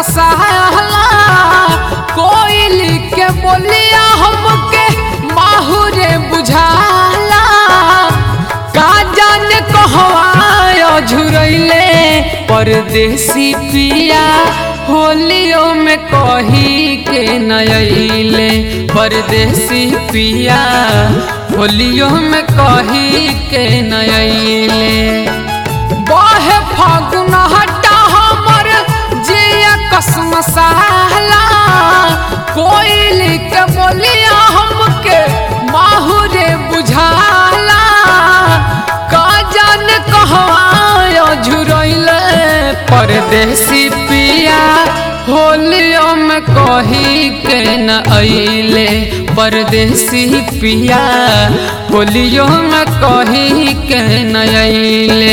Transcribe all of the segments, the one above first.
मसाला कोयली के बोलिया हमके माहुरे बुझाला का जाने कहवा झुरैले परदेसी पिया होलियो में कही के नयले परदेसी पिया होलियो में कही के नयले बहे फागुन हटा हमर जिया कसम साला कोयली के बोलिया हमके माहुरे बुझाला का जान कहवा झुरैले परदेसी पिया होलियो में कही के न अइले परदेसी पिया होलियो में कही के न अइले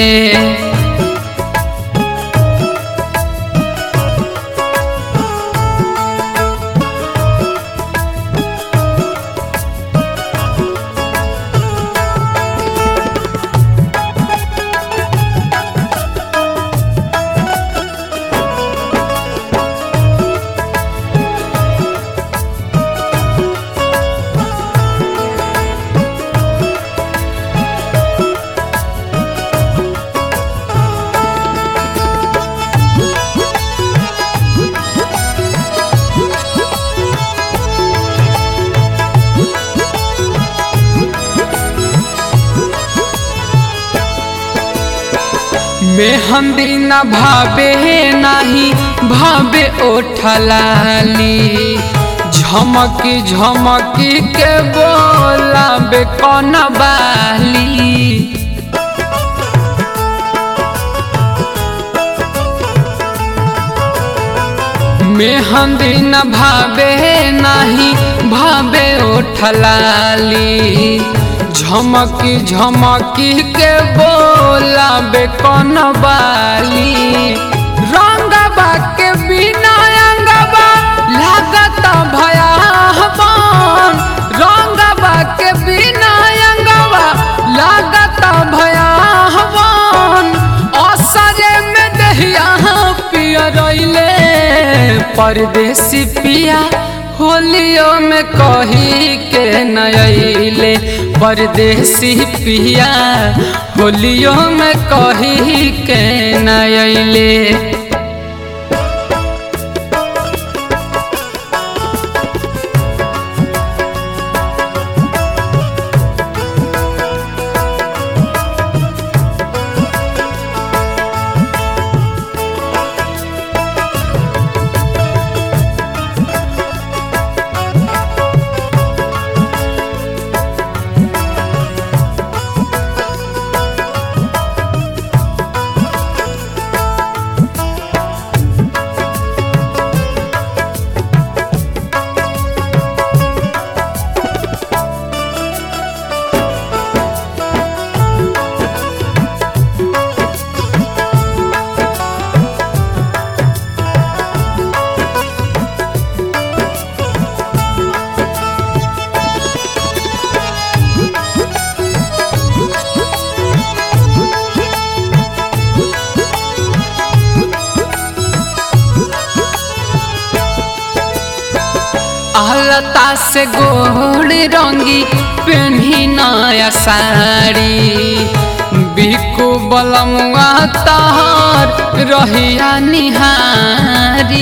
मेहंदी न भावे नाही भावे ओठलाली झमकी झमकी के बोला बे कौन बाली मेहंदी न भावे नाही भावे ओठलाली झमकी झमकी के बोला बे कौन बाली रंगबा के बिना अंगबा लागत भयावन रंगबा के बिना अंगबा लागत भयावन असरे में दहिया पिया रइले परदेसी पिया होलियो में कही के नयले परदेसी पिया होलियो में कही के नयले अलता से गोड़ रंगी पेन्ही नया साड़ी बिकु बलमुआ तहर रहिया निहारी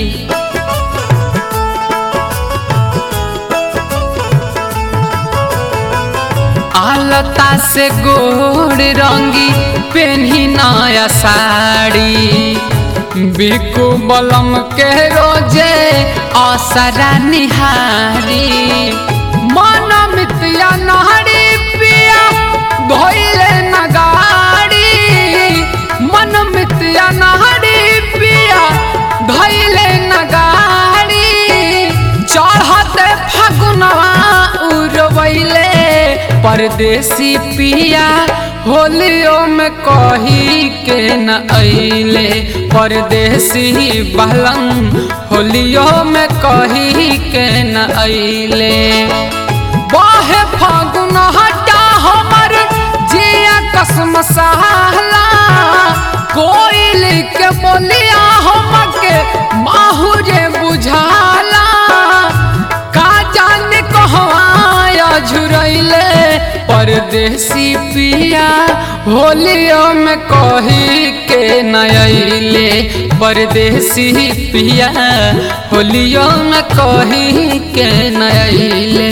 आलता से गोड़ रंगी पेन्ही नया साड़ी बिकु बलम के रोजे असरा निहारी मन मितिया नहरी पिया धोइले नगाड़ी मन मितिया नहरी पिया धोइले नगाड़ी चढ़ते फगुनवा उड़वैले परदेसी पिया होलियो में कही के न अइले परदेसी बहलम होलियो में कही के न अइले बाहे फागुन हटा हमर जिया कसम सहला कोयल के बोलिया हमके माहुरे बुझाला का जाने कहवाया झुरैले परदेसी पिया होलियो में कही के नयले परदेसी पिया होलियो में कही के नयले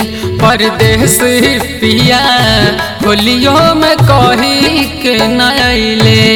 परदेसी पिया होलियो में कही के नयले